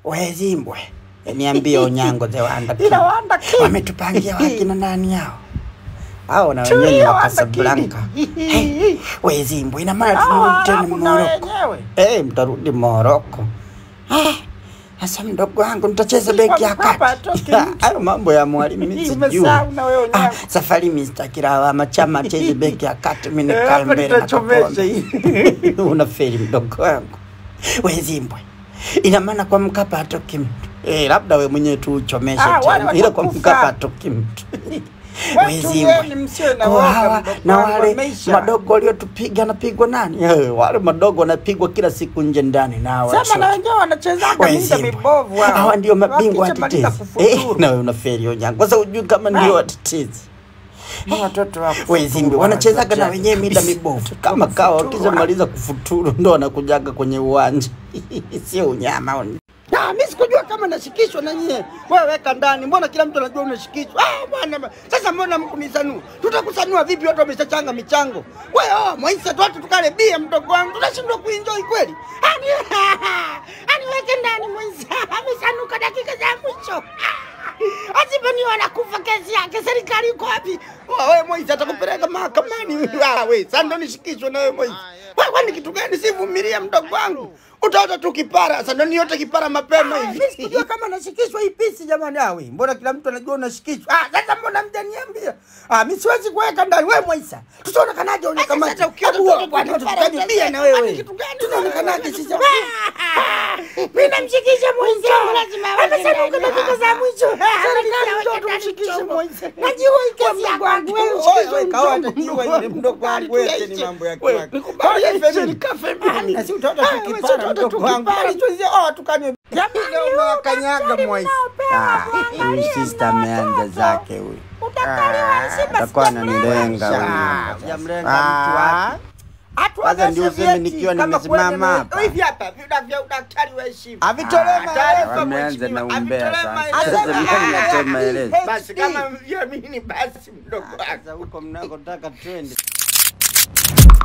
Wezimbwe, niambie Onyango the Wanda King. Ila Wanda King. wametupangia wakina nani hao? Hao na wenyewe ni Tulia, wa Wanda Casablanca. King. Hey, Wezimbwe, ina maana Hao tunarudi tena Waarabu na Moroko. wenyewe. Eh, mtarudi Moroko. Ah, Sasa mdogo wangu nitacheza Kwa beki ya Mkapa kati. atoke mtu. Hayo mambo ya mwalimu mimi sijui. Umesahau na wewe Ah, Onyango. safari mimi sitaki lawama, chama cheze beki ya kati, mimi Eh, nikaa hapa mbele na nitachomesha Kapombe. hii. Unaferi mdogo wangu. Wezimbwe, ina maana kwa Mkapa atoki mtu eh, labda we mwenyewe tu uchomeshe Ah, wale tena, ila kwa watakufa. Mkapa atoki mtu. Watulieni, msiwe na Kwa woga, hawa mdogo na wangu, wale wameisha. madogo waliotupiga anapigwa nani? Eh, wale madogo wanapigwa kila siku nje ndani na hawa Sema na shote. wenyewe wanachezaga mida Wezimbwe. mibovu hao. Hawa ndio mabingwa Wakishamaliza watetezi. Eh, kufuturu. na wewe unaferi Onyango. Sasa hujui kama ndio Ah. watetezi. Ni watoto wa kufuturu Wezimbi wanachezaga na wanachezaga. wenyewe mida mibovu kama kawa, wakishamaliza kufuturu ndo wanakujaga kwenye uwanja sio unyama. Ah, mimi sikujua kama nashikishwa na nyie. Wewe weka ndani, mbona kila mtu anajua unashikishwa? Ah, bwana sasa mbona mkunisanua? Tutakusanua vipi? Watu wameshachanga michango. Wewe oh, Moisa tu watu tukale bia, mdogo wangu, tunashindwa kuenjoy kweli? Ani ani weke ndani Moisa, amesanuka dakika za mwisho. Asipani wanakufa kesi yake, serikali iko wapi? Wewe Moisa atakupeleka mahakamani. Ah, wewe sasa ndo nishikishwe na wewe Moisa. Wewe kwani kitu gani? Sivumilia mdogo wangu. Utaota tu kipara, sasa ndo niote kipara mapema hivi. Mimi sikujua kama nashikishwa hii pisi jamani. Ah, wewe mbona kila mtu anajua unashikishwa? Ah, sasa mbona mjaniambia? Ah, mimi siwezi kuweka ndani wewe Moisa. Tutaonekanaje unakamata? sasa ukiona Hebu mtoto wewe, kwani kipara, tutakaribia na kwani wewe. kitu gani? Tunaonekanaje sisi? Mimi namshikisha mwenzangu lazima awe Amesanuka ndani. dakika za mwisho. Serikali Amekaa ndio ndani tumshikishe chombo. Moisa. Najua hii kesi ya kwangu, wewe ushikishwe mchongo. Wewe mdogo wangu wewe ni mambo ya Wewe, kwako. nikubali Kwa hiyo hivi, hivi nikafe Ah, mimi. na si utaota Ah, tu wewe si kipara utaota mdogo tu wangu. kipara. Bali tuanzie oh tukanywe. Jamani, Leo umewakanyaga Moisa. Ah, huyu sister ameanza zake huyu. Atakuwa ananilenga huyu. Sijamlenga mtu wapi? Kwanza ndio useme nikiwa nimesimama hapa. Hivi hapa vida vya udaktari wa heshima. Avitolee Ah, taarifa Wameanza na mheshimiwa, umbea avitolee sasa. maelezo. Sasa mimi natoa maelezo. Basi kama mjamini basi mdogo wako. Sasa huko mnakotaka twende.